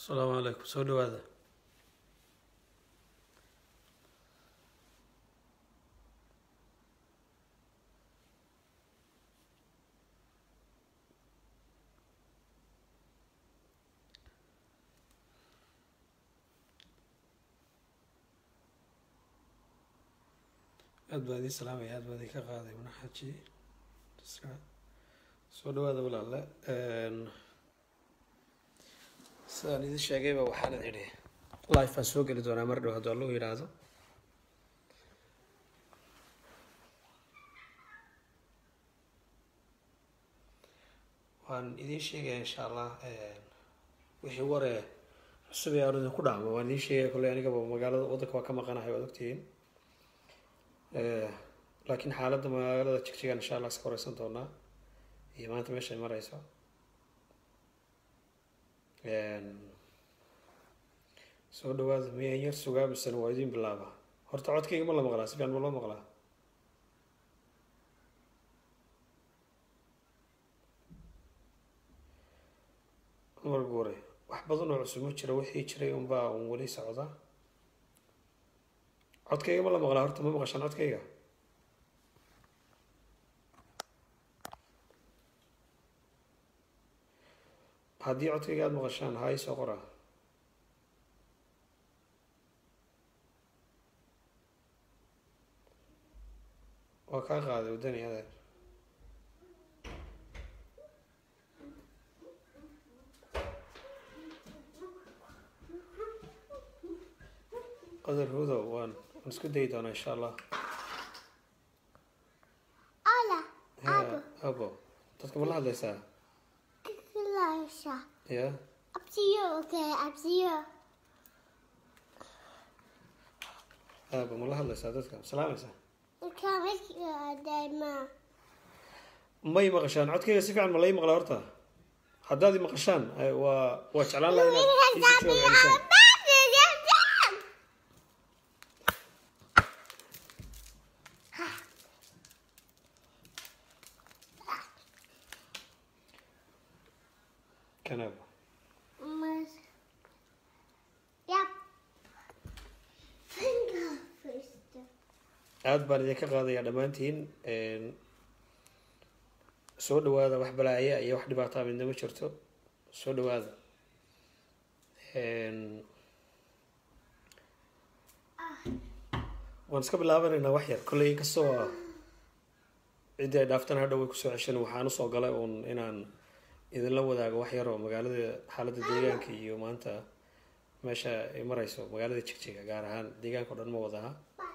asalaamu calaykum soo dhawaada aad baa idiin salaamaya aad baa idin ka qaaday manaxaji soo dhawaada walaale sidaan idin sheegayba waxaan idhi life baan soo geli doonaa mar dhow hadduu allahu yidhaahdo waan idiin sheegaya insha allah wixii waree cusub ee aan idinku dhacmo waan idiin sheegaya kolley anigaba magaalada waddanka waa ka maqanahay waad ogtihiin laakiin xaaladda magaalada jigjigan insha allah iska horeysan doonaa iyo maanta meeshay mareyso soo dhawaada miyan yar sugaa misena waa idiin bilaaba horta codkayga ma la maqlaa si fiican ma loo maqlaa marka hore wax badan oo cusub ma jiro wixii jiray unbaa un weli socda codkayga ma la maqlaa horta ma maqashaan codkayga haddii codkayga aada maqashaan haa isoo qora waa kaa qaaday waddani adeer qadar hudow waan waan isku dayi doonaa insha allah Hola, ya abo dadka ma la hadlaysaa Clarissa. ya Up to you, okay? Up to you. abo ma la hadlaysaa dadka ma salaamaysaa You can make your day, ma. may maqashaan codkayga si fiican ma lai maqlaa horta haddaad i maqashaan ay- waa waa jeclaan lahaa inaad iisoo jawaab celisaan kan abo Yep. Finger first. aada baan idinka qaadayaa dhammaantiin soo dhawaada wax balaaya iyo wax dhibaataa midna ma jirto soo dhawaada waan iska bilaabanaynaa wax yar kolley inkastoo ciddii ay dhaaftan hadhow way kusoo ceshan waxaan usoo galay uun inaan idinla wadaago wax yar oo magaalada xaaladda deegaanka iyo maanta meesha ay mareyso magaalada jigjiga gaar ahaan deegaanka o dhan ma wadaha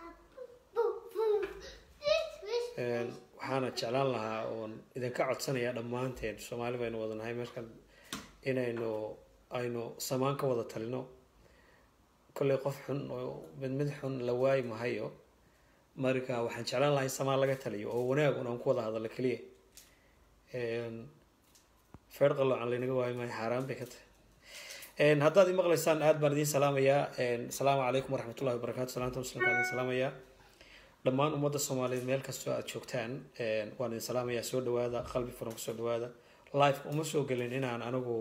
Een, waxaana jeclaan lahaa oon idinka codsanayaa dhammaanteen soomaali baynu wadanahay meeskan inaynu aynu samaan ka wada talino kolley qof xun oo mid mid xun la waayi mahayo marka waxaan jeclaan lahaa in samaan laga taliyo oo wanaag un aan ku wada hadallo keliya Een, feer qaloocan laynaga waayi maayo xaaraan bay ka tahay Een, haddaad i maqlaysaan aad baan idiin salaamayaa Een, asalaamu calaykum waraxmatullahi wabarakaatu salaanta muslimka idin salaamayaa dhammaan ummadda soomaaliyeed meel kastoo aada joogtaan waan idin salaamayaa soo dhawaada qalbi furan kusoo dhawaada life uma soo gelin inaan anigu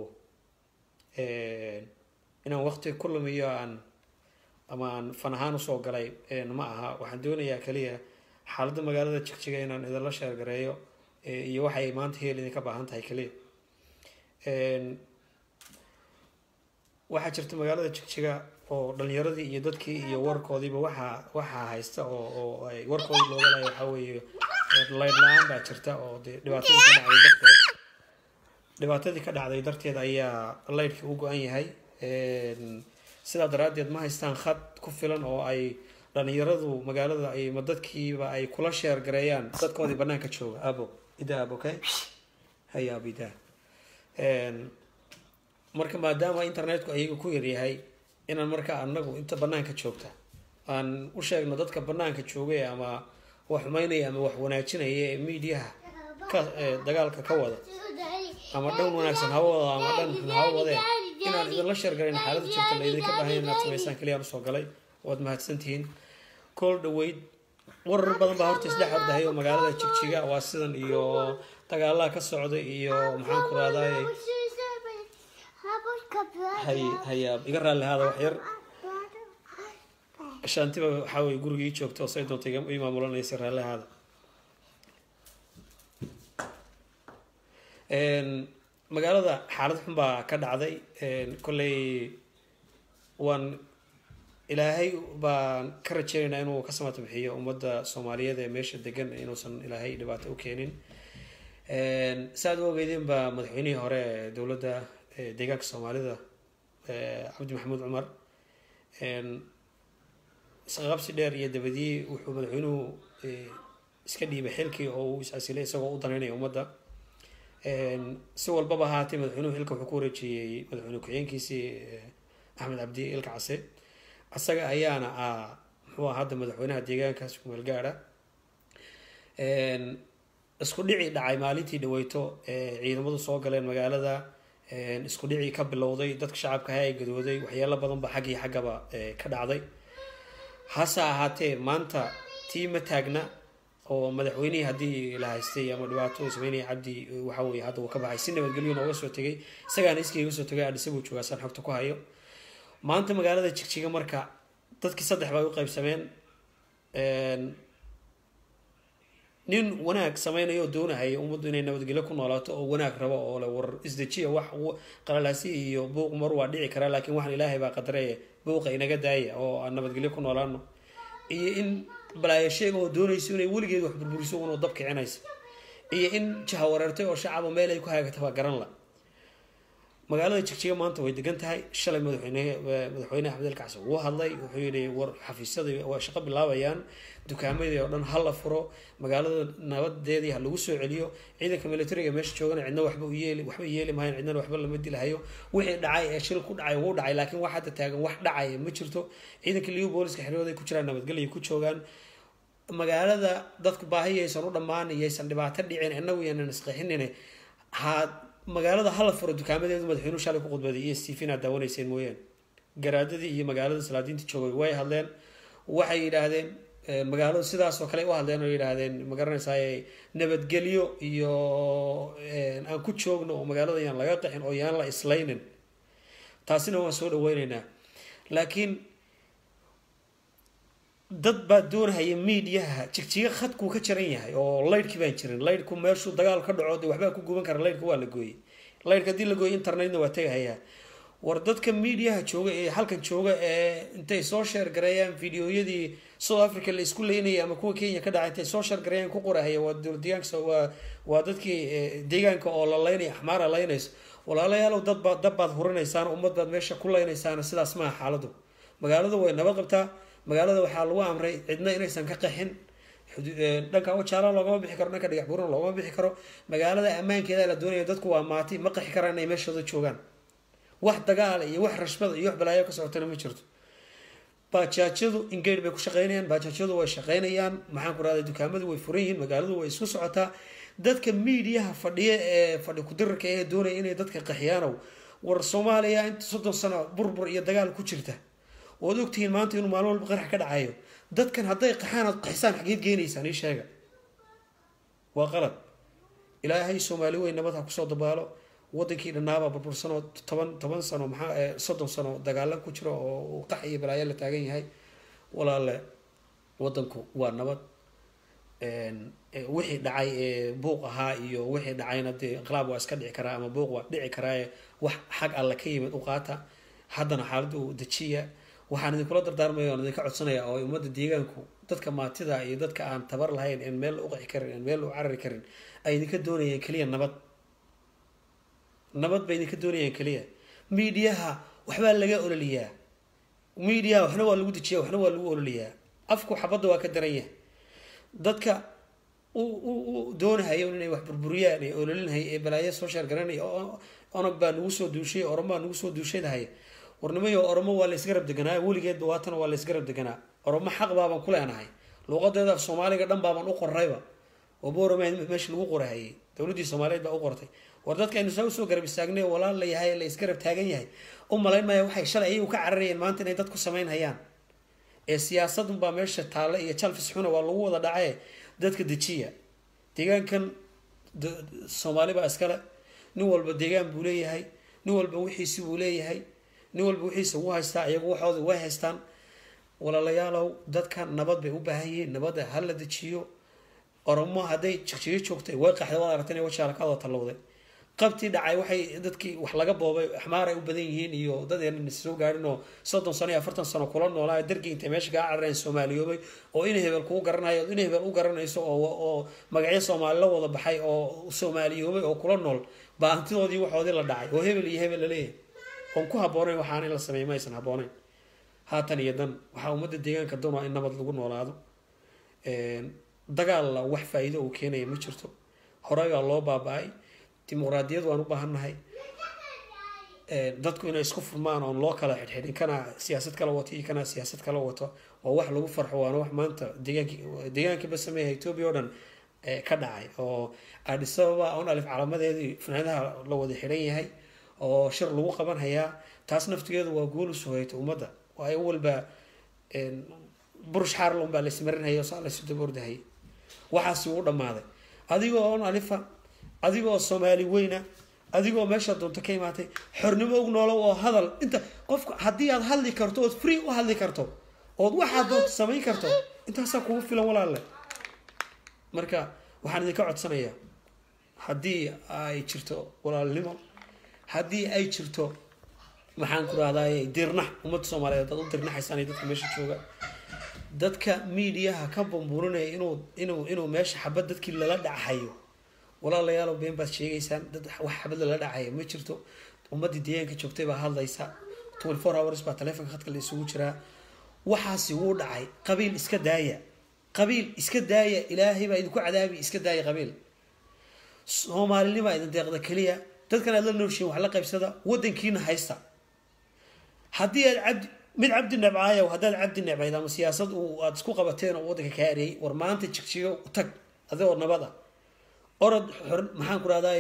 inaan waqti ku lumiyo aan ama aan fan ahaan usoo galay ma aha waxaan doonayaa kaliya xaaladda magaalada jigjiga inaan idinla sheergareeyo iyo waxay maanta heel idinka baahan tahay kaliya waxaa jirta magaalada jigjiga oo dhalinyaradii iyo dadkii iyo warkoodiiba waxaa waxaa haysta oo oo ay warkoodii looga laaya waxaa weeye layd la-aan baa jirta oo dee dhibaatadii ka dhacday darteed dhibaatadii ka dhacday darteed ayaa laydhkii u go-an yahay sidaa daraaddeed ma haystaan khad ku filan oo ay dhalinyaradu magaalada ay ma dadkiiba ay kula sheer gareeyaan dadkoodii banaanka jooga abo ida abo okay haya abo ida marka maadaama internetku ayaga ku yaryahay inaan marka anagu inta banaanka joogta aan u sheegno dadka banaanka joogay ama wax xumeynaya ama wax wanaajinaya ee miidiyaha ka dagaalka ka wada ama dhan wanaagsan ha wada ama dhan xun ha wadeen inaan idinla sheergalayn xaaladda jirta la idinka baahan inaad samaysaan kaliya aan usoo galay waad mahadsantihiin kool dhaweyd warar badan baa horta isdhex ordahay oo magaalada jigjiga waa sidan iyo dagaalaha ka socda iyo maxaan ku raadayay hay hayaa iga raalli haada wax yar shaantiba waxaa weye guriga ii joogta oo say doonta iga- ii maamulanaysa raalli haada Een, magaalada xaalad xun baa ka dhacday Een, kolley waan ilaahay baan ka rajeynaynaa inuu ka samata bixiyo ummadda soomaaliyeed ee meesha degan inuusan ilaahay dhibaato u keenin Een, saad u ogeydeen baa madaxweynihii hore ee dowladda ee deegaanka soomaalida ee cabdi maxamuud cumar Een, isqaqabsi dheer iyo dabadii wuxuu madaxweynuhu eh, iska dhiibay xilkii oo uu is-casilay isagoo u danaynaya ummadda Een, si walbaba ahaatee madaxweynuhu xilka wuxuu ku wareejiyey madaxweyne ku-xigeenkiisii eh, axmed cabdi ilka case asaga ayaana ah muxuu ah hadda madaxweynaha deegaankaas kumeel gaadha Een, isku dhici dhacay maalintii dhaweyto ee ciidamadu soo galeen magaalada Een, isku dhici ka bilowday dadka shacabka ahaa ee gadooday waxyaalo badan ba xaggii xaggaba eh, ka dhacday hase ahaatee maanta tii ma taagna oo madaxweynihii haddii la haystay ama dhibaato uu sameynaya cabdi waxa weye hadda uu ka baxay si nabadgelyo nooga soo tegay isagaana iskiiga soo tegay adhisa buu joogaa saan xogta ku hayo maanta magaalada jigjiga marka dadkii saddex bay u qaybsameen Een, nin wanaag sameynaya oo doonahaya ummaddu inay nabadgelyo ku noolaato oo wanaag rabo oo le war isdejiya wax w- qalalaasi iyo buuq mar waa dhici karaa laakiin waxaan ilaahay baa qadaraya buuqa inaga daaya oo aan nabadgelyo ku noolaano iyo in balaayo sheega oo doonayso inay weligeed wax burburiso unoo dab kicinaysa iyo in jaha wareertay oo shacaba meel ay ku haagatay baa garan la magaalada jigjiga maanta way degan tahay shalay madaxweyne madaxweyne axmed el kacsi wuu hadlay wuxuu yidhi war xafiisyadii waa shaqo bilaabayaan dukaamadii oo dhan ha la furo magaalada nabadeedii ha lagu soo celiyo ciidanka militariga meesha joogana cidna waxba u yeeli waxba yeeli maayan cidnana waxba lama dilahayo wixii dhacay ee shil ku dhacay wuu dhacay laakiin wax hadda taagan wax dhacaya ma jirto ciidanka liyu booliska xerooda ay ku jiraan nabadgelya ku joogaan magaalada dadku baahi yaysan u dhammaan yaysan dhibaato dhicin inagu yaanan isqixinin ha magaalada hala furo dukaamadeedu madaxweynuhu shalay ku khudbaday iyo stephen aad daawanayseen mooyaan garaadadii iyo magaalada salaadiinta joogay way hadleen waxay yidhaahdeen eh, magaaladu sidaas oo kale u hadleen oo yidhaahdeen ma garanaysaay nabadgelyo iyo eh, aan ku joogno oo magaalada yaan laga qaxin oo yaan la islaynin taasina waan soo dhaweyneynaa laakiin dad baa doonahaya miidiyaha jigjiga khadkuu ka jaran yahay oo laydhkii baan jirin laydhku meeshuu dagaal ka dhaco dee waxbaa ku guban kara laydhka waa la gooyey laydhka haddii la gooyey internetna waa tegahayaa war dadka miidiyaha jooga ee halkan jooga ee intay soo sheergareeyaan fideoyadii south africa la isku leynayay ama kuwa kenya ka dhacay intay soo sheergareeyaan ku qorahaya waa dowlad deegaanka waa waa dadkii eh, deegaanka oo la leynaya axmaara leynayso walaalayaalow dad baad dab baad hurinaysaan ummad baad meesha ku leynaysaana sidaas maaha xaaladu magaaladu way nabad qabtaa magaalada waxaa lagu amray cidna inaysan ka qaxin xudu- eh, dhanka wajaala loogama bixi karo dhanka dhagax buurna loogama bixi karo magaalada ammaankeeda la doonaya dadku waa maati ma qaxi karaan inay meeshooda joogaan wax dagaal iyo wax rashbada iyo wax balaayo ka socotana ma jirto baajaajyadu ingeyr bay ku shaqeynayaan baajaajyadu way shaqeynayaan maxaan ku rahday dukaamadu way furan yihiin magaaladu way isku socotaa dadka miidiyaha fadhiya ee fadhi kudirarka ee doonaya inay dadka qaxiyaanow war soomaaliya inta soddon sano burbur iyo dagaal ku jirta ood ogtihiin maanta inuu maalin walba qarax ka dhacayo dadkan hadday qaxaan aad qaxisaan xageed geenaysaan ii sheega waa qalad ilaahay soomaali weyn nabad ha kusoo dabaalo wadankii dhannaabaa burbursanoo toban toban sano maxaa eh, soddon sano dagaalan ku jiro oo uu qax iyo balaayo la taagan yahay walaale wadanku waa nabad Een, eh, wixii dhacay ee buuq ahaa iyo wixii dhacayna dee inqilaab waa iska dhici karaa ama buuq waa dhici karaaye wax xag alle ka yimid u qaata haddana xaaladda uu dejiya waxaan idinkula dardaarmaya oon idinka codsanaya oo ummadda deegaanku dadka maatida iyo dadka aan tabar lahayn en meel u qaxi karin en meel u carari karin ay idinka doonayeen keliya nabad nabad bay idinka doonayaan keliya miidiyaha waxbaa laga ololiyaa miidiyaha waxna waa lagu dejiyaa waxna waa lagu ololiyaa afku xabadda waa ka daran yahay dadka u u u doonahayo inay wax burburiyaan ee ololinhay ee balaayo soo sheergaranaya oo onog baa nagu soo duushay oromo baa nagu soo duushadahay warnimayo oromo waa la isgarab deganaa weligeedba waatana waa la isgarab deganaa oromo xaq baabaan ku leenahay luuqadeeda af soomaaliga dhan baabaan u qorayba oo boorama meesha lagu qorahayay dowladdii soomaaliyeed baa u qortay war dadka aynu saa usoo garab istaagnay oo walaal la yahay la isgarab taagan yahay u malayn maya waxay shalay ayagu ka cararayeen maanta inay dad ku samayn hayaan ee siyaasadun baa meesha taale iyo jalfis xuna waa lagu wada dhacaye dadka dejiya deegaankan d- soomaali baa iskale nin walba deegaan buu leeyahay nin walba wixiisi buu leeyahay nin walba wixiisa wuu haystaa iyagu waxooda way haystaan walaalayaalow dadka nabad bay u baahan yihiin nabadda ha la dejiyo oromo hadday jigjigo joogtay way qaxday waad aragtay inay wajaala ka wada tallowday qabtii dhacay waxay dadkii wax laga boobay axmaar ay u badan yihiin iyo dad aanan soo gaadhin oo soddon sano iyo afartan sano kula noolaa dargii intay meesha kaa carareen soomaaliyoobay oo in hebel kuu garanayo in hebel u garanayso oo oo magacyo soomaali la wada baxay oo soomaaliyoobay oo kula nool baa hantidoodii waxoodii la dhacay oo hebel iyo hebel la leeyahay oon ku habboonayn waxaan in la sameeyo ma aysan habboonayn haatan iyo dan waxaa ummadda deegaanka dan waa in nabad lagu noolaado dagaalla wax faa-iido uu keenaya ma jirto horey baa loo baaba-ay dimuqraadiyad waan u baahannahay dadku inay isku furmaan oon loo kala xidhxidhin kana siyaasad kala wato iyo kana siyaasad kala wato waa wax lagu farxo waana wax maanta deegaanki deegaankiiba sameeya etoobiya o dhan ka dhacay oo addis ababa on alif calaamadeedii fanaadaha la wada xidhan yahay oo shir lagu qaban hayaa taas naftigeedu waa guul u sugayta ummadda waayo walba burush xaarlon baa laismarinhaya saa laysu daba ordahayay waxaasi uu dhammaaday adigoo on alifa adigoo soomaali weyna adigoo meesha doonto ka imaatay xornimo og noolo oo hadal inta qofka haddii aad hadli karto ood free u hadli karto ood waxaad doonto samayn karto intaasaa kugu filan walaalle marka waxaan idinka codsanayaa haddii ay jirto walaalnimo haddii ay jirto maxaan ku rahdaay dirnax ummadda soomaaliyeed dad u dirnaxaysaan iyo dadka meesha jooga dadka miidiyaha ka bambuurinaya inuu inuu inuu meesha xabad dadkii lala dhacayo walaalayaalow been baad sheegaysaan dad wax xabad lala dhacaya ma jirto ummaddii deegaanka joogtay baa hadlaysa twenty four hours baa taleefonka khadka la isugu jiraa waxaasi wuu dhacay qabiil iska daaya qabiil iska daaya ilaahay baa idinku cadaabi iska daaya qabiil soomaalinima idin deeqda keliya dadkan aad la nooshiin wax la qaybsada wadankiina haysta haddii aad cabdi mid cabdi nebcaayow haddaad cabdi nebcayd ama siyaasad uu aada isku qabateen oo waddanka kaa areeyay war maanta jigjigo tag adigoo nabad ah orod maxaan ku rahdaay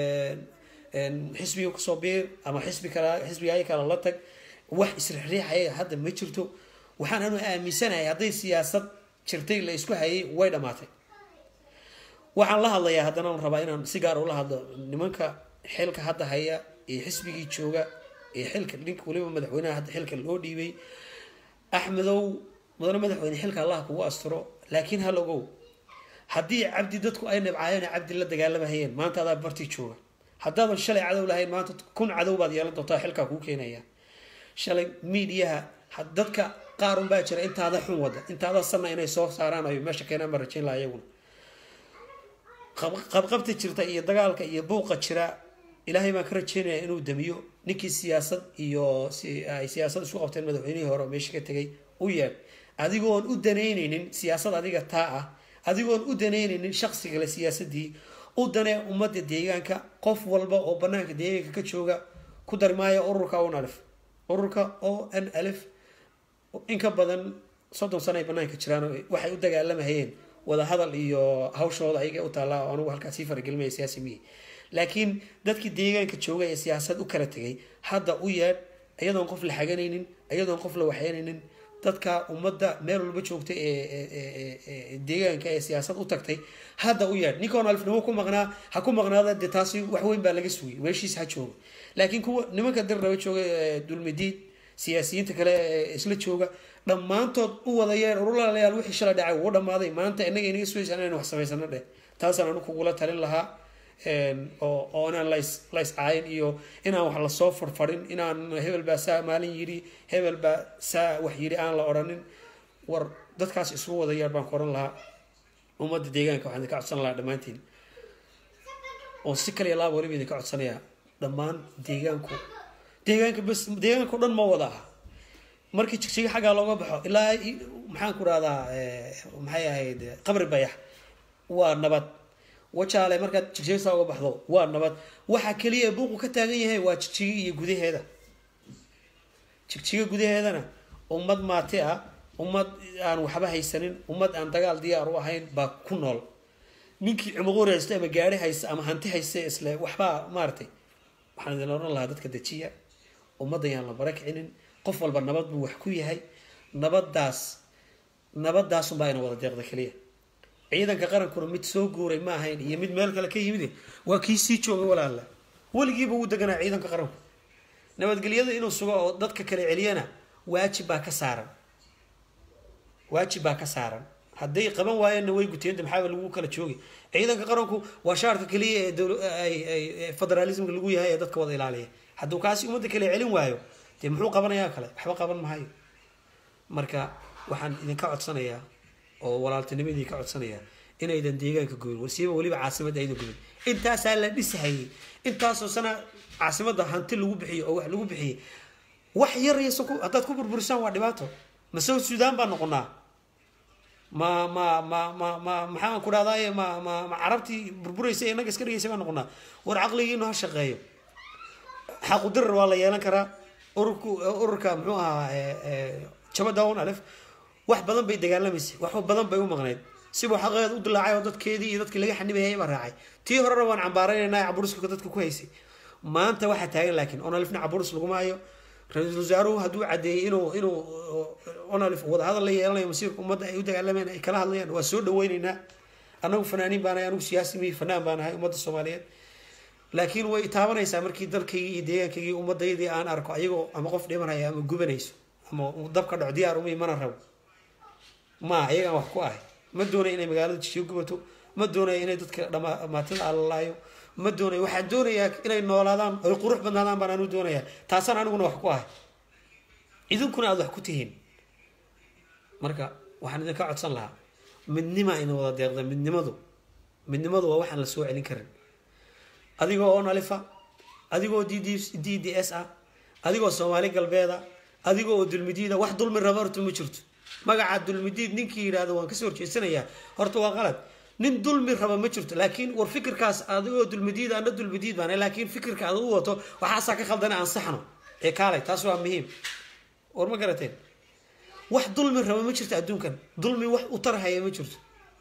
xisbiga kasoo biir ama xisbi kala xisbigaaya kale la tag wax isrixriixaya hadda ma jirto waxaan anu aaminsanahay hadday siyaasad jirtay la isku hayay way dhamaatay waxaan la hadlayaa haddana aan rabaa inaan si gaar ula hadlo nimanka xilka hadda haya ee xisbigii jooga ee xilka ninka waliba madaxweynaha hadda xilka loo dhiibay axmedow mudane madaxweyne xilka allah kugu asturo laakiin hal ogow haddii cabdi dadku ay nabcaayeen cabdi la dagaalamahayeen maanta adaa bartii jooga haddaadan shalay cadow lahayn maanta kun cadow baad yeelan doontaa xilkaa kuu keenaya shalay miidiyaha dadka qaar unbaa jira intaada xun wada intaada sanna inay soo saaraan ay meesha keenaan baan rajayn laha iyaguna qabqabta jirta iyo dagaalka iyo buuqa jira ilaahay baan ka rajeynaya inuu damiyo ninkii siyaasad iyo ay siyaasad isku qabteen madaxweynihii hore oo meesha ka tegay u yeedh adigoon u danaynaynin siyaasad adiga taa ah adigoon u danaynaynin shaqsigale siyaasadii u danee ummadda deegaanka qof walba oo banaanka deegaanka ka jooga ku darmaaya ururka on alif ururka o n alif in ka badan soddon sano ay banaanka jiraan waxay u dagaalamahayeen wadahadal iyo hawshooda ayaga u taallaa oo anugu halkaas sii faragelimaya siyaasi miyi laakiin dadkii deegaanka jooga ee siyaasad u kala tegay hadda u yeedh iyadoon qof la xaganaynin iyadoon qof la waxyeynaynin dadka ummadda meel walba joogta ee deegaanka ee siyaasad u tagtay hadda u yeedh ninkoon alifnimo ku maqnaa ha ku maqnaada dee taasi wax weyn baa laga sugay meeshiis ha jooga laakiin kuwa nimanka dir raba jooga dulmidiid siyaasiyiinta kale ee isla jooga dhammaantood u wadayeen urulaalayaal wixii shalay dhacay wuu dhamaaday maanta inaga inaga sugaysaa inaynu wax samaysano dheh taasaan anu kugula talin lahaa oo oo inaan lays lays caayin iyo inaan wax lasoo farfarin inaan hebel baa saa maalin yidhi hebel baa saa wax yidhi aan la odhanin war dadkaas isugu wadayaar baan ku oran lahaa ummadda deegaanka waxaan idinka codsan lahaa dhammaantiin oo si kaliya laaba waliba idinka codsanayaa dhammaan deegaanku deegaanka bas deegaanka o dhan ma wada aha markii jigjiga xaggaa looga baxo ilaa maxaan ku rahdaa maxay ahayd qabri bayax waa nabad wajaale markaad jigjiga saa uga baxdo waa nabad waxa keliya buuqu ka taagan yahay waa jigjiga iyo gudaheeda jigjiga gudaheedana ummad maati ah ummad aan waxba haysanin ummad aan dagaal diyaar u ahayn baa ku nool ninkii cumuquur haysta ama gaari haysta ama hanti haysta isle waxbaa maaragtay waxaan idin oran lahaa dadka dejiya ummadda yaan la barakicinin qof walba nabad buu wax ku yahay nabadaas nabadaasunbaa ina wada deeqda keliya ciidanka qarankuna mid soo guuray ma ahayn iyo mid meel kale ka yimid waa kii sii joogay walaala weligiiba uu deganaa ciidanka qaranku nabadgelyada inuu sugo oo dadka kale celiyana waajib baa ka saaran waajib baa ka saaran hadday qaban waayeenna way guteenta maxaaba lagu kala joogi ciidanka qaranku waa shaarka keliya ee dowl- ay- ay- ee federalismka lagu yahay ee dadka wada ilaaliya hadduu kaasi ummadda kale celin waayo dee muxuu qabanayaa kale waxba qaban mahayo marka waxaan idinka codsanayaa oo walaaltinimadii ka codsanayaa inaydan deegaanka gubin wasiiba weliba caasimadda aydan gubin intaasaa la dhisahayay intaasoo sana caasimadda hanti lagu bixiyo oo wax lagu bixiyey wax yar yasa ku haddaad ku burburisaan waa dhibaato ma south sudan baa noqonaa ma ma ma ma ma maxaan ku dhahdaye ma ma ma carabtii burburaysa ee naga iska dhigaysa baa noqonaa war caqligiinu ha shaqeeyo xaqu dirar waa la yeelan karaa ururku ururka muxuu ahaa jabadawn alef wax badan bay dagaalamaysay wax badan bay u maqnayd sibuu xaqeed u dilaacay oo dadkeedii iyo dadkii laga xanibahayay baa raacay tii horena waan cambaaraynayna caburuska dadka ku haysay maanta waxaa taagan laakiin onalifna caburus laguma hayo ra-iisul wasaaruhu hadduu cadeeyey inuu inuu onalif wadahadal la yeelanayo masiirka ummadda ay u dagaalamayaan ay kala hadlayaan waa soo dhaweyneynaa anagu fanaaniin baan ahay anagu siyaasi mihi fanaan baan ahay ummadda soomaaliyeed laakiin way taabanaysaa markii dalkaygii iyo deegaankaygii ummaddaydii aan arko ayagoo ama qof dhimanaya ama gubanayso ama dab ka dhaco diyaar umay mana rabo ma ayagaan wax ku ahay ma doonaya inay magaalada jishiyo gubato ma doonaya inay dadka dhamaatada alalaayo ma doonaya waxaan doonayaa inay noolaadaan ay qurux badnaadaan baan anu doonayaa taasaan aniguna wax ku ahay idinkuna aada wax ku tihiin marka waxaan idinka codsan lahaa midnima ina wada deeqda midnimadu midnimadu waa waxaan la soo celin karin adigoo oo nalifa adigoo d d d d s ah adigoo soomaali galbeeda adigoo oo dulmidiida wax dulmi raba horta ma jirto magaca dulmidiid ninkii yidhaahdo waan kasoo horjeesanayaa horta waa qalad nin dulmi raba ma jirto laakiin war fikirkaas adigoo dulmidiid ana dulmidiid baan laakiin fikirka aad u wato waxaasaa ka khaldana ansaxno ee kaalay taas waa muhiim war ma garateen wax dulmi raba ma jirto adduunkan dulmi wax u tarhaya ma jirto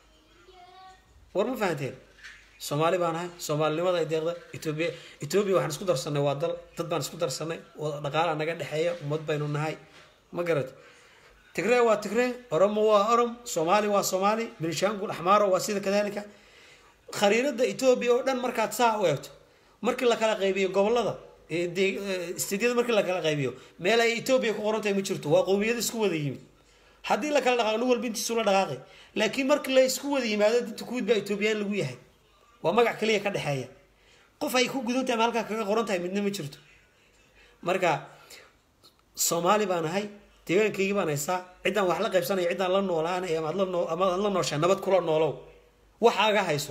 war ma fahanteen soomaali baan ahay soomaalinimada ay deeqda etoobiya etoobiya waxaan isku darsanay waa dal dad baan isku darsanay wada dhaqaala naga dhexeeya ummad baynu nahay ma garat tigree waa tigree oromo waa orom soomaali waa soomaali bilishaangul axmaaro waa sida kadalika khariirada etoobiya oo dhan markaad saa u eegto markii la kala qaybiyo gobolada istidyada markii la kala qaybiyo meel ay etoobiya ku qoran tahay ma jirto waa qowmiyada isku wada yimid haddii la kala dhaqaaqo nin walba intiisu la dhaqaaqay laakiin markii la isku wada yimaado dinta kuwid baa etoobiyaan lagu yahay waa magac kaliya ka dhexeeya qof ay ku gudan tahay ma halkaa kaga qoran tahay midna ma jirto marka soomaali baan ahay deegaankaygii baan haysaa ciddaan wax la qaybsanaya ciddaan la noolaanaya amaad la noo ama aad la nooshaa nabad kula noolow waxaaga hayso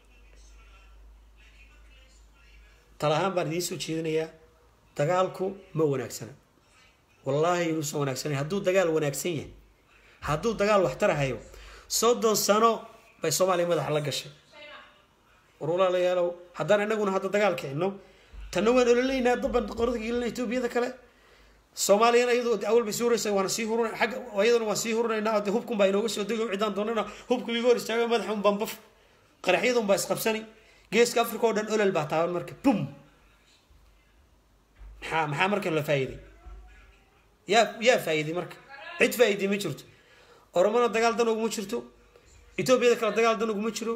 tal ahaan baan idiin soo jeedinayaa dagaalku ma wanaagsana wallaahi inuusan wanaagsanay hadduu dagaal wanaagsan yahay hadduu dagaal waxtarahayo soddon sano bay soomaaliya madaxa la gashay war walaalayaalow haddaan inaguna hadda dagaal kicino tanna waan ololaynaa daban qorada gelina etoobiyada kale soomaaliyana iyadoo awal bay sii huraysa waana sii hurun xagga iyadana waan sii hurunaynaa de hubkun baa inooga soo dego ciddaan doonana hubka iga hor istaaga madaxa un bambaf qaraxyadun baa isqabsani geeska africa oo dhan olol baa taaban marka bum maxaa maxaa marka la faa'iiday yaa yaa faa'iiday marka cid faa'iiday ma jirto oromona dagaal dan uguma jirto etoobiyada kale dagaal dan uguma jiro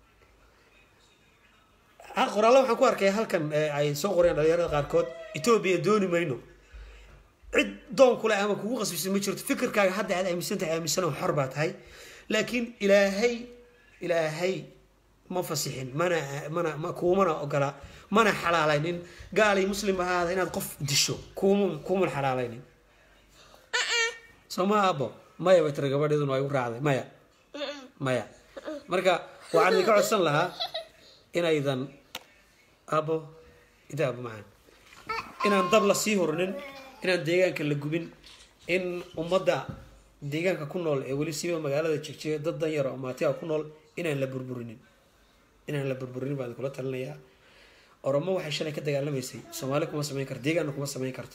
qoraallo waxaan ku arkay halkan ay soo qoreen dhalinyarada qaarkood etoobiya dooni mayno cid doon kule ama kugu qasbisa ma jirto fikirkaaga hadda aad aaminsan tahay aaminsan xor baa tahay laakiin ilaahay ilaahay ma fasixin mana mana ma kuumana ogola mana xalaalaynin gaalay muslim ahaada inaad qof disho kuuma kuuman xalaalaynin soo ma abo maya bay tiri gabadheeduna waa igu raacday maya maya marka waxaan idinka codsan lahaa inaydan abo ida abo macaan inaan dab la sii horinin inaan deegaanka la gubin in ummadda deegaanka ku nool ee weli siiba magaalada jigjiga dad dan yaro maatiga ku nool inaan la burburinin inaan la burburinin baan kula talinayaa oromo waxay shalay ka dagaalamaysay soomaali kuma samayn karto deegaanna kuma samayn karto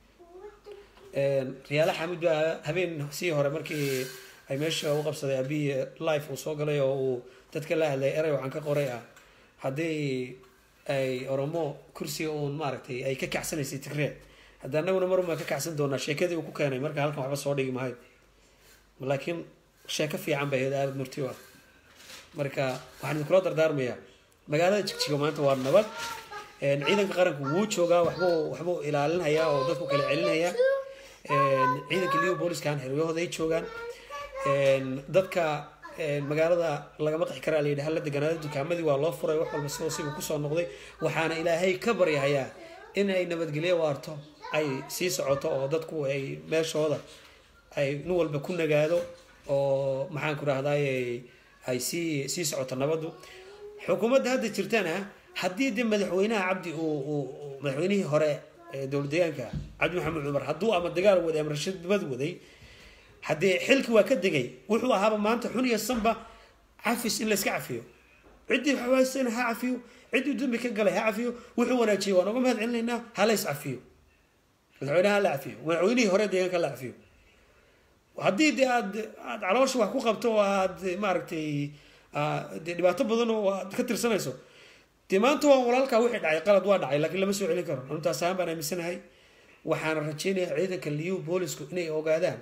riyaala xamid baa habeen sii hore markii ay meesha u qabsaday abiyi life uu soo galay oo uu dadka la hadlay erey waxaan ka qoray ah haddii ay oromo kursiga uun maaragtay ay ka kacsanaysay tigree hadda anaguna marun baan ka kacsan doonaa sheekadii uu ku keenay marka halkan waxba soo dhigi mahayo laakiin sheeko fiican bay ahayd aada murti u ah marka waxaan idinkula dardaarmayaa magaalada jigjiga maanta waa nabad Een, ciidanka qaranku wuu joogaa waxbuu waxbuu ilaalinhayaa oo dadku kala celinhayaa Een, ciidanka liu booliskan xeryahooda ay joogaan Een, dadka een, magaalada lagama qixi karaa layidhi hala deganaada dukaamadii waa loo furay wax walba sidoo sibu kusoo noqday waxaana ilaahay ka baryahayaa in ay nabadgelyo waarto ay sii socoto oo dadku ay meeshooda ay nin walba ku nagaado oo maxaan ku rahdaay ay sii sii socoto nabadu xukuumadda hadda jirtana haddii de madaxweynaha cabdi uu uu- uu- madaxweynihii hore ee dowlad deegaanka cabdi maxamed cumar hadduu ama dagaal waday ama rashadbad waday haddee xilki waa ka degay wuxuu ahaaba maanta xun iyo sanba cafis in layska cafiyo ciddii xawaasana ha cafiyo ciddii dambi ka galay ha cafiyo wuxuu wanaajiyey waan uga mahad celinaynaa ha lays cafiyo madaxweynaha ha la cafiyo madaxweynihii hore deegaanka ha la cafiyo haddii de aad aad caloosha wax ku qabto oo aad maaragtay aa, dee dhibaato badan oo aad ka tirsanayso dee maanta waa walaalkaa wixii dhacay qalad waa dhacay laakiin lama soo celin karo intaas ahaan baan aaminsanahay waxaana rajeynayaa ciidanka liu boolisku inay ogaadaan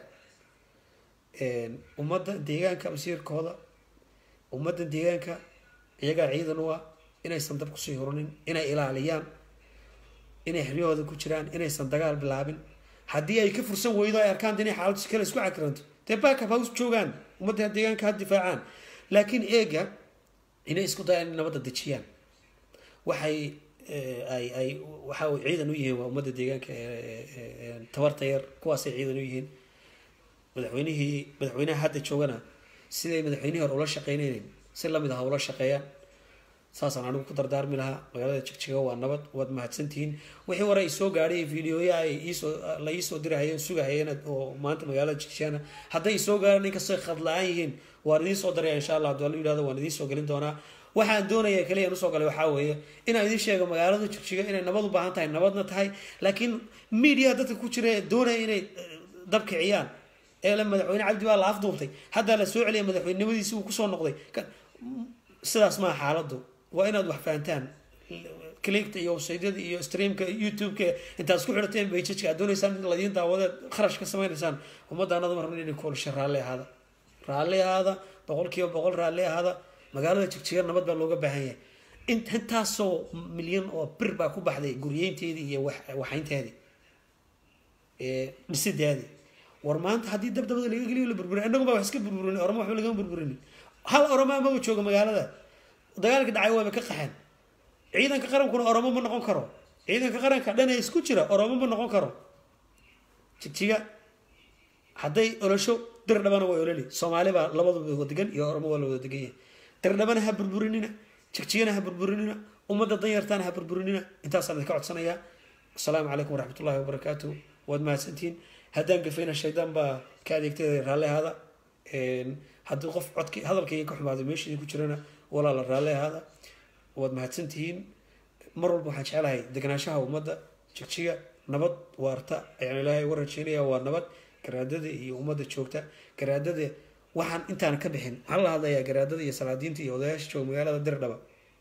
een, ummadda deegaanka masiirkooda ummadda deegaanka iyagaa ciidan u ah inaysan dab kusii hurinin inay ilaaliyaan inay xeryahooda ku jiraan inaysan dagaal bilaabin haddii ay ka fursan weydo ay arkaan inay xaalad kale isku cakiranto dee baakab ha us joogaan ummadda deegaanka ha difaacaan laakiin eega inay isku dayaan in nabadda dejiyaan waxay eh, ay ay waxa uu ciidan u yihiin waa ummadda deegaanka ee- ee- ee- ee tabarta yar kuwaasay ciidan u yihiin madaxweynihii madaxweynaha hadda joogana siday madaxweynihii hore ula shaqeynayeen si lamid ah ula shaqeeyaan saasaan anigu ku dardaarmi lahaa magaalada jigjiga waa nabad waad mahadsantihiin wixii hore ay soo gaadhay videoya ay iisoo la iisoo dirahayeen sugahayeen oo maanta magaalada jigjigana hadday soo gaadhaan inkastoo khad la-aan yihiin waan idiin soo daraya insha allah haddii la yidhahdo waan idiin soo gelin doonaa waxaan doonaya kaliya usoo galay waxaa weeye inaan idiin sheego magaalada jigjiga inay nabad u baahan tahay nabadna tahay laakiin media dadka ku jira ee doonaya inay eh, dab kiciyaan ee la madaxweyne cabdi baa la afduubtay haddaa la soo celiyay madaxweynimadiisi uu kusoo noqday Ka- sidaas maa xaaladu waa inaad wax fahantaan clickta iyo websaydyada iyo streamka youtube-ka intaad isku xidhateen bajajka aad doonaysaan in ladiin daawadeed kharash ka samaynaysaan ummaddaanada mar rabna inay koolisha raalli ahaada raalli ahaada boqol kiiba boqol raalli ahaada magaalada jigjiga nabad baa looga baahan yahay int intaasoo milyan oo bir baa ku baxday guryeynteedii iyo wax- waxaynteedii ee dhisideedii war maanta haddii dabdabada laga geliyo la burburin innagu baa wax iska burburin oroma waxba lagama burburin hal oroma amaba jooga magaalada dagaalka dhacay waaba ka qaxeen ciidanka qarankuna oromo ma noqon karo ciidanka qaranka dhan ee isku jira oromo ma noqon karo jigjiga hadday olosho dir dhabana waa ololi soomaali baa labaduba wada degan iyo oromo waa la wada degan yahay dir dhabana ha burburinina jigjigana ha burburinina ummadda danyartaana ha burburinina intaasaan idinka codsanayaa asalaamu calaykum waraxmatullaahi wabarakaatu waad mahadsantihiin haddaan gafayna shaydaan baa ka adeegtay raalli ahaada haddii qof codki hadalkayga ka xumaaday meesha idinku jirana walaala raalli ahaada waad mahadsantihiin mar walba waxaan jeclahay deganaanshaha ummadda jigjiga nabad waarta ayaan ilaahay uga rajeynaya waa nabad garaadada iyo ummadda joogta garaadada waxaan intaan ka bixin waxaan la hadlayaa garaadada iyo salaadiinta iyo odayaasha jooga magaalada dirdhaba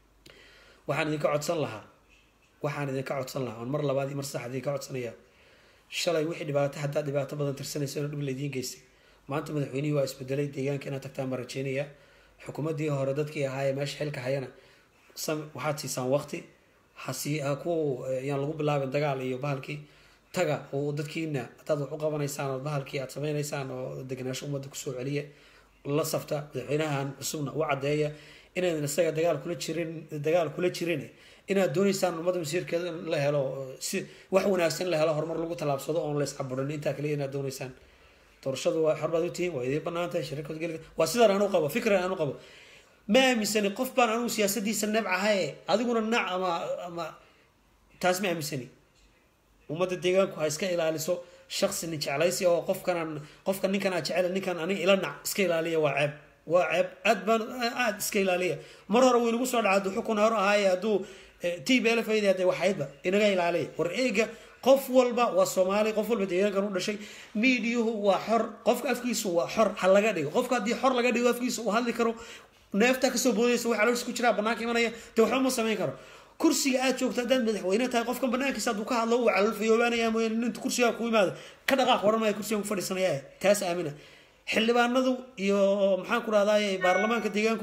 waxaan idinka codsan lahaa waxaan idinka codsan lahaa oon mar labaad iyo mar saddexaad idinka codsanaya shalay wixii dhibaato haddaad dhibaato badan tirsanaysa inuu dhib laydiin geystay maanta madaxweynihii waa isbedelay deegaanka inaad tagtaan baan rajeynayaa xukuumaddii hore dadkii ahaayee meesha xilka hayana sam waxaad siisaan waqti hasii ha ku yaan lagu bilaabin dagaal iyo bahalkii taga oo dadkiina haddaad wax u qabanaysaan oo bahalkii aad sameynaysaan oo deganaansho ummadda kusoo celiya la safta madaxweynahan cusubna u caddeeya inaydan isaga dagaal kula jirin dagaal kula jirin inaad dooneysaan ummadda masiirkeeda in la helo si wax wanaagsan in la helo horumar lagu tallaabsado oon la iscaburin intaa kaliya inaad dooneysaan doorashadu waa xor baad u tihiin waa idiin banaan tahay shirarkood geli waa sidaan anu qabo fikran anu qabo ma aaminsani qof baan anugu siyaasadiisa nebcahaye adiguna nac ama ama taas ma aaminsani ummadda deegaanku ha iska ilaaliso shaksi nin jeclaysi oo qofkanaan qofka ninkan aa jecel ninkan aniga ila nac iska ilaaliya waa ceeb waa ceeb aad baan aad iska ilaaliya mar hore wuu inagu soo dhaca hadduu xukun hore ahaaye hadduu t b l fayda hadee waxaydba inaga ilaaliya war eega qof walba waa soomaali qof walba deegaankan u dhashay miidiyuhu waa xor qofka afkiisu waa xor ha laga dhigo qofka haddii xor laga dhigo afkiisa uu hadli karo neefta kasoo boodaysa wax calooshiis ku jiraa banaanka imanaya dee waxba ma samayn karo kursiga aad joogto haddaad madaxweyne tahay qofkan banaankiisa hadduu ka hadlo uu calolfayoobaanaya mooyaan inta kursigaa ku yimaado ka dhaqaaq waran maayo kursigan ku fadhiisanaya taas aamina xildhibaanadu iyo maxaan ku rahdaay baarlamaanka deegaanku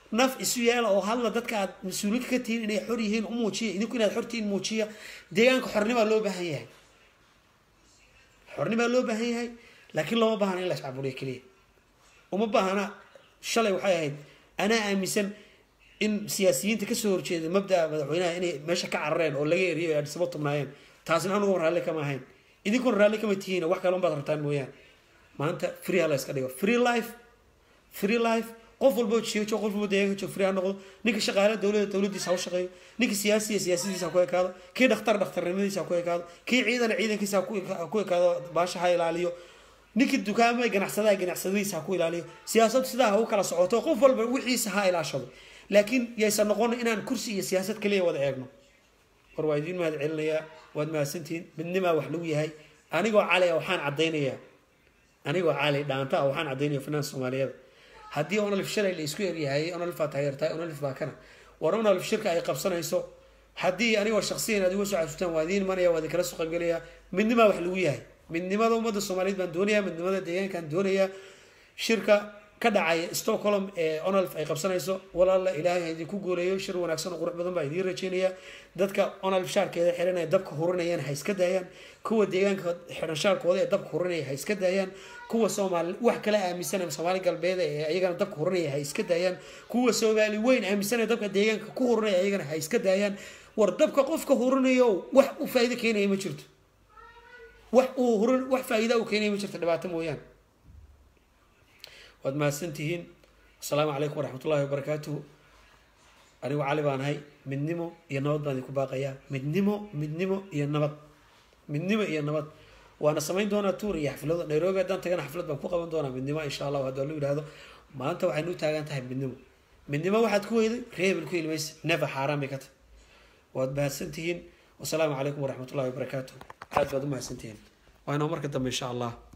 naf isu yeela oo hadla dadka aad mas-uuliinka ka tihiin inay xor yihiin u muujiya idinku inaad xortihiin muujiya deegaanka xornimaa loo baahan yahay xornimaa loo baahan yahay laakiin looma baahna in la iscaburiyo keliya uma baahna shalay waxay ahayd anaa aaminsan in siyaasiyiinta kasoo horjeeda mabdaa madaxweynaha inay meesha ka carareen oo laga eriyo ay adhisabo tubnaayeen taasina anugu raalli kama ahayn idinkuna raalli kama tihiin wax kale unbaad rabtaan mooyaan maanta free ha la iska dhigo free life free life qof walbo joogo qof walbo deegaanka joog free ha noqdo ninka shaqaale dowladda dowladdiisa ha u shaqeeyo ninka siyaasiya siyaasadiisa ha ku ekaado kii dhakhtar dhakhtarnimadiisa ha ku ekaado kii ciidana ciidankiisa ha ku- ha ku ekaado baasha ha ilaaliyo ninkii dukaamay ganacsadaha ganacsadiisa ha ku ilaaliyo siyaasadu sidaa ha u kala socoto qof walba wixiisa ha ilaashado laakiin yaysan noqon inaan kursi iyo siyaasad kaliya wada eegno war waa idiin mahad celinayaa waad mahadsantihiin midnimaa wax lagu yahay anigoo cali ah waxaan caddaynayaa anigoo cali dhaanta ah waxaan caddaynaya finaan soomaaliyeed haddii onolif shalay la isku eryahay onolif baa taageertahay onolif baa kana war onolif shirka ay qabsanayso haddii anigoo shaksiyan aad iga soo xasuustaan waa idiin imanaya waa idinkala soo qaybgelaya midnimaa wax lagu yahay midnimada ummadda soomaaliyeed baan doonayaa midnimada deegaankaan doonayaa shirka ka dhacaya stockholm ee onolf ay qabsanayso walaala ilaahay ha idinku gooleeyo shir wanaagsan oo qurux badan baa idiin rajeynaya dadka onolf shaarkeeda xiran ee dabka hurinayaan ha iska daayaan kuwa deegaanka xiran shaarkooda ee dabka hurinaya ha iska daayaan kuwa soomaali wax kale aaminsan ee soomaali galbeed ee ayagana dabka hurinaya ha iska daayaan kuwa soomaali weyn aaminsan ee dabka deegaanka ku hurinaya ayagana ha iska daayaan war dabka qofka hurinayo wax u faa'iido keenaya ma jirto wax uu hurin wax faa'iida u keenaya ma jirto dhibaato mooyaan waad mahadsantihiin asalaamu calaykum waraxmat ullahi wabarakaatuhu anigu cali baan ahay midnimo iyo nabad baan idinku baaqayaa midnimo midnimo iyo nabad midnimo iyo nabad waana samayn doonaa tuur iyo xaflado nairobi haddaan tagana xaflad baan ku qaban doonaa midnimo insha allahu haddii lu yidhahdo maanta waxaynu u taagan tahay midnimo midnimo waxaad ku weyday reebel ku ilmaysa never xaaraan bay ka tahay waad mahadsantihiin wasalaamu calaykum waraxmat ullahi wabarakaatuhu aad baad u mahadsantihiin waa inoo marka dambe insha allah